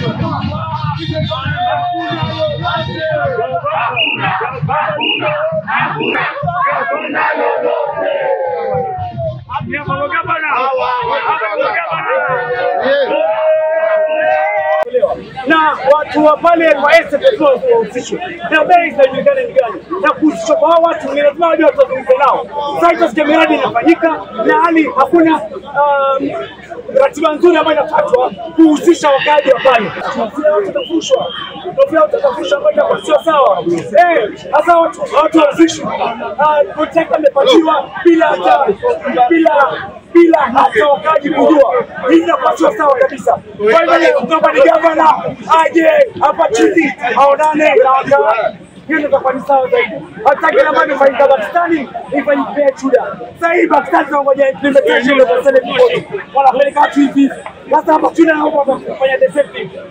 na watu wa pale kwa SPF wahusishwe na bei zinajulikana ni gani, na kuhusishwa kwa hao watu ni lazima waje watazungumze nao. Sasa itasikia miradi inafanyika na hali hakuna um, ratiba nzuri ambayo inafuatwa kuhusisha wakaaji wa pale. Tunafia watu watafushwa, tunafia watu watafushwa ambayo itakuwa sio sawa. Eh, sasa watu watu wahusishwe, kontrakta amepatiwa bila hata bila bila hata wakaji kujua. Hii inakuwa sio sawa kabisa. Kwa hivyo kama ni gavana aje hapa chini aonane na wakaaji hiyo ndio itakuwa ni sawa zaidi. Hata kile ambacho imefanyika Pakistani ifanyike Chuda. Sasa hii Pakistani tunangoja implementation of the Senate report. Wanapeleka watu hivi. Sasa hapa Chuda nao wanafanya the same thing.